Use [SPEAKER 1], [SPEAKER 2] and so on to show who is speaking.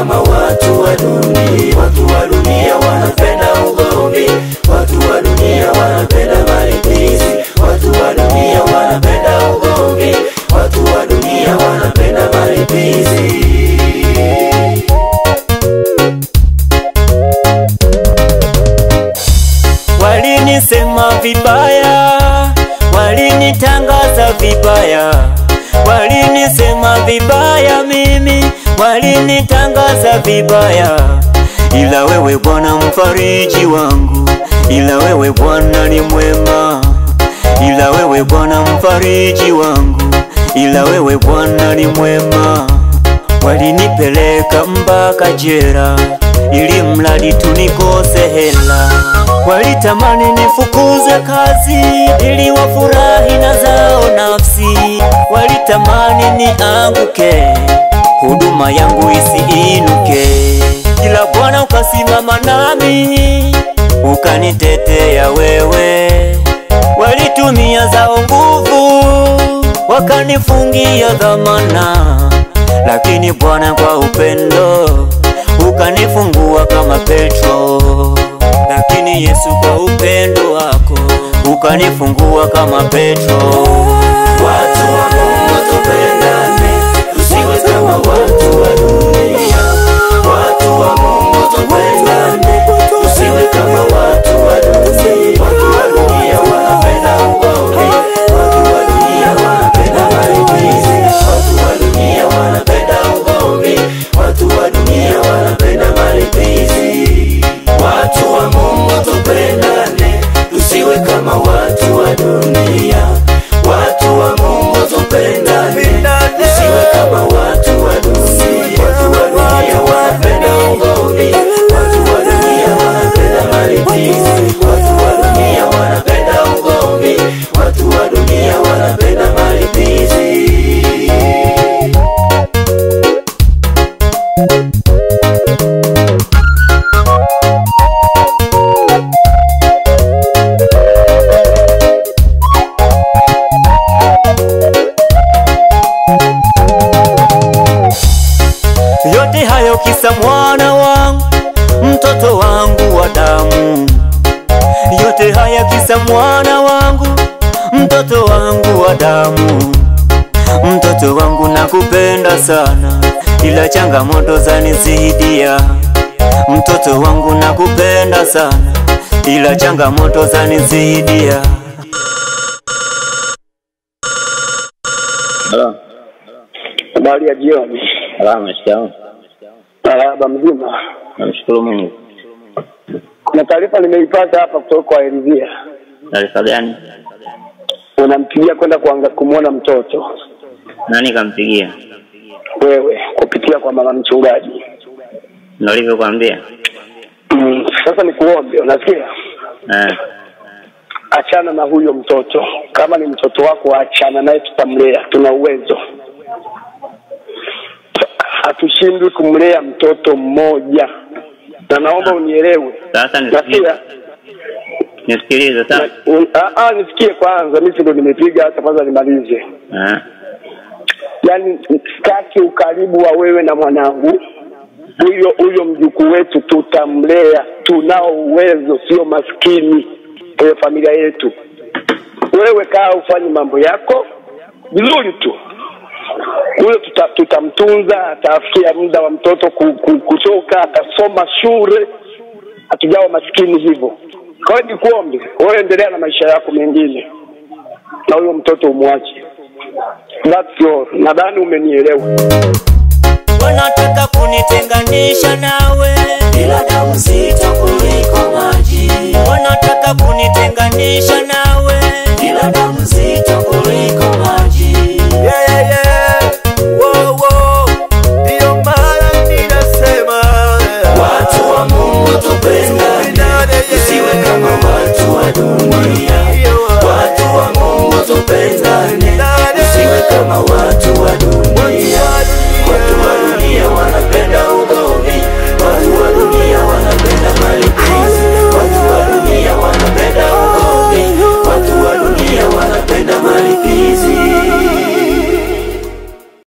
[SPEAKER 1] kama watu wa dunia. Watu wa dunia wanapenda ugomvi, watu wa dunia wanapenda malipizi, watu wa dunia wanapenda ugomvi, watu wa dunia wanapenda malipizi.
[SPEAKER 2] Walinisema vibaya, walinitangaza vibaya, walinisema vibaya mimi, walinitangaza vibaya, ila wewe Bwana mfariji wangu, ila wewe Bwana ni mwema, ila wewe Bwana mfariji wangu, ila wewe Bwana ni mwema. Walinipeleka mpaka jera ili mradi tunikose hela, walitamani nifukuze kazi ili wafurahi na zao nafsi, walitamani nianguke, huduma yangu isiinuke, ila Bwana ukasimama nami ukanitetea wewe. Walitumia zao nguvu wakanifungia dhamana, lakini Bwana kwa upendo ukanifungua kama Petro, lakini Yesu kwa upendo wako ukanifungua kama Petro.
[SPEAKER 1] Watu wa Mungu tupendane, tusiwe kama watu wa dunia. Watu wa Mungu tupendane, tusiwe kama watu wa dunia. Watu wa dunia wanapenda ugomvi, watu wa dunia wanapenda malipizi, watu wa dunia wanapenda ugomvi, watu wa dunia wanapenda malipizi. Watu wa Mungu tupendane, tusiwe kama watu wa dunia. Watu wa Mungu tupendane, tusiwe kama watu wa dunia. Watu wa dunia wanapenda ugomvi, watu wa dunia wanapenda malipizi, watu wa dunia wanapenda ugomvi, watu wa dunia wanapenda malipizi.
[SPEAKER 2] Yote hayo kisa mwana wangu, mtoto wangu wa damu. Yote haya kisa mwana wangu, mtoto wangu wa damu. Mtoto wangu nakupenda sana, ila changamoto zanizidia. Mtoto wangu nakupenda sana, ila changamoto zanizidia.
[SPEAKER 3] Halo,
[SPEAKER 4] Habari ya jioni.
[SPEAKER 3] salama, shikamoo.
[SPEAKER 4] Marahaba, mzima.
[SPEAKER 3] Namshukuru Mungu.
[SPEAKER 4] Kuna taarifa nimeipata hapa kutoka kwa Elvia,
[SPEAKER 3] Taarifa gani?
[SPEAKER 4] unampigia kwenda kuanga kumwona mtoto
[SPEAKER 3] Nani kampigia?
[SPEAKER 4] wewe kupitia kwa mama mchungaji.
[SPEAKER 3] Ndio ulivyokuambia?
[SPEAKER 4] Mm, sasa nikuombe, unasikia?
[SPEAKER 3] Eh,
[SPEAKER 4] Achana na huyo mtoto, kama ni mtoto wako achana naye, tutamlea, tuna uwezo. Hatushindwi kumlea mtoto mmoja, na naomba unielewe.
[SPEAKER 3] sasa nisikilize,
[SPEAKER 4] Nasikia?
[SPEAKER 3] nisikilize sawa?
[SPEAKER 4] Un- ah, ah, nisikie kwanza, mimi si ndo nimepiga, hata kwanza nimalize.
[SPEAKER 3] Eh,
[SPEAKER 4] yaani sitaki ukaribu wa wewe na mwanangu huyo huyo mjukuu wetu tutamlea tunao uwezo sio maskini kwenye familia yetu wewe kaa ufanye mambo yako vizuri tu huyo tuta, tutamtunza atafikia muda wa mtoto ku, ku, kutoka atasoma shule hatujawa maskini hivyo kwa hiyo nikuombe wewe endelea na maisha yako mengine na huyo mtoto umwache That's all. Nadhani umenielewa.
[SPEAKER 2] wanataka kunitenganisha na